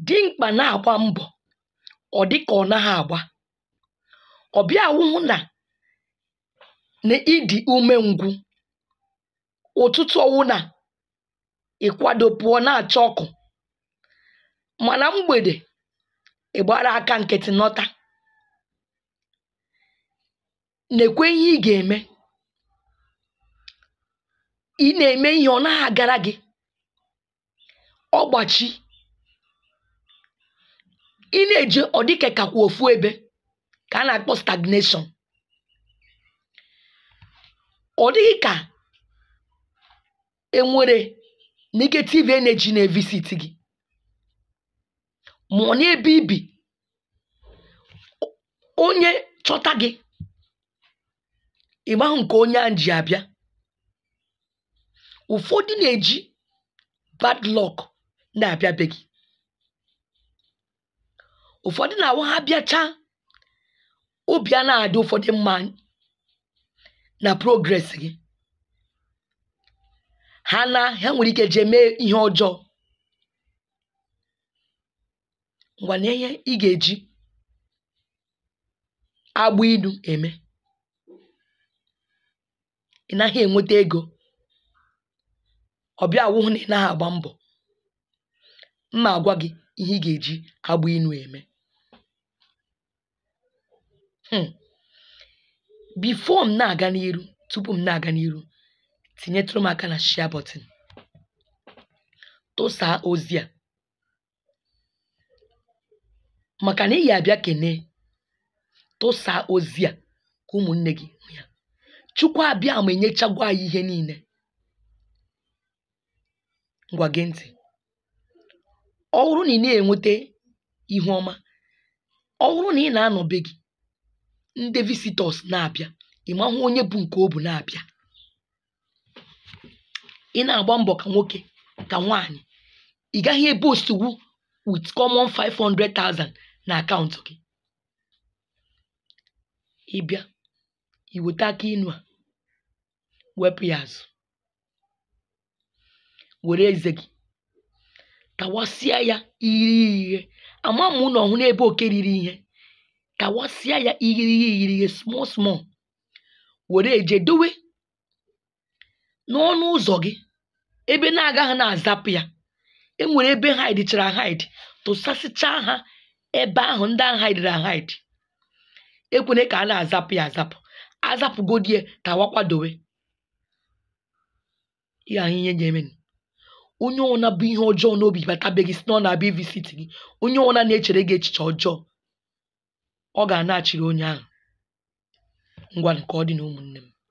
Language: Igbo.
dimkpa na-agba mbọ̀ ọ dị ka ọ naghị agba ọ bịa wụhụ na na ị dị umengwụ ụtụtụ ọwụna ịkwado pụọ na-acha ọkụ mana mgbede ị gbara aka nkịtị nọta nekwe ihe ị ga-eme ị na-eme ihe ọ naghị agara gị ọgbachi ị na-eje ọ dịka kakwa ofu ebe ka a na-akpọ stagnation ọ dịghị ka enwere negative energy na-evisit gị ma ọ n'ebe ibi onye chọta gị ị mahụ nke onye ahụ ji abịa ụfọdụ na-eji bad luck na-abịa be gị ụfọdụ na-awụ ha bịachaa obi a na-adị ụfọdụ mma na progress gị ha na ha nwere ike jee mee ihe ọjọọ ngwa na ihe ị ga-eji agbụ ilu eme ị naghị enweta ego ọ bịa wụhụ na ị naghị agba mbọ mma agwa gị ihe ị ga-eji agbụ ilu eme um before m na-aga n'iru tupu m na-aga n'iru tinyetụrụ m aka na share button tụsaa ozi a maka na ị ga-abịa kenee tụsaa ozi a ka ụmụnne gị hụ ya chukwu abịa ma enyechagwo anyị ihe niile ngwa gee ntị ọ bụrụ na ị na-enweta ihu ọma ọ bụrụ na ị na-anọ be gị ndị visitors na-abịa ị mahụ onye bụ nke o bu na-abịa ị na-agba mbọ ka nwoke ka nwaanyị ị gaghị ebostuwu with common 500,000 na akaụntụ gị ịbịa i weta aka inu a wepụ ya azụ were eze gị tawasịa ya irighiri ihe ama m na ọhụ n'ebe oke riri ihe tawasịa ya irighiri irighiri small small were eje dowe n'ọnụ ụzọ gị ebe na-agaghị na-azapụ ya enwere ebe hide chara hide tụsasịchaa ha ebe ahụ ndị ahụ hidere ahide ekwene ka a na-azapụ ya azapụ azapụgodie tawakwadowe ihe ahụ ihe ga-eme onye ọna bụ ihe ọjọọ n'obi bata be gị si na ọ na-abịa ivisit gị onye ọna na-echere gị echiche ọjọọ ọ ga na-achịrị onye ahụ ngwa ka ọ dị na ụmụnne m